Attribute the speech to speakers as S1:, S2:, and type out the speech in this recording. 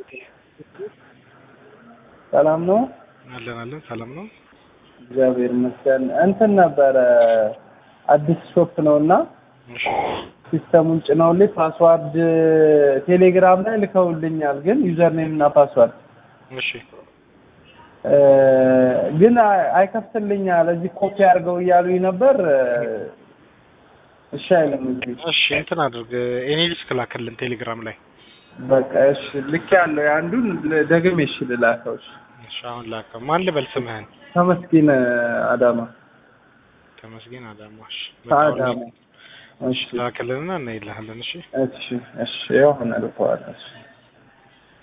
S1: ሰላም ነው?
S2: አለን አለን ሰላም ነው።
S1: እግዚአብሔር ይመስገን። እንትን ነበረ አዲስ ሾፕ ነው እና
S2: እሺ
S1: ሲስተሙን ጭነውልኝ ፓስዋርድ ቴሌግራም ላይ ልከውልኛል፣ ግን ዩዘር ኔም እና ፓስዋርድ
S2: እሺ
S1: እ ግን አይ- አይከፍትልኛል። እዚህ ኮፒ አድርገው እያሉኝ ነበር። እሺ አይልም እዚህ።
S2: እሺ እንትን አድርግ ኤኒ ዲስክ ላክልን ቴሌግራም ላይ
S1: በቃ እሺ ልክ ያለው የአንዱን ደግሜ እሺ ልላከው። እሺ
S2: እሺ አሁን ላከው። ማን ልበል ስምህን?
S1: ተመስገን አዳማ
S2: ተመስገን አዳማሽ
S1: ከአዳማ። እሺ
S2: ላክልንና እናይልሃለን። እሺ
S1: እሺ እሺ ይኸው አሁን እልከዋለሁ። እሺ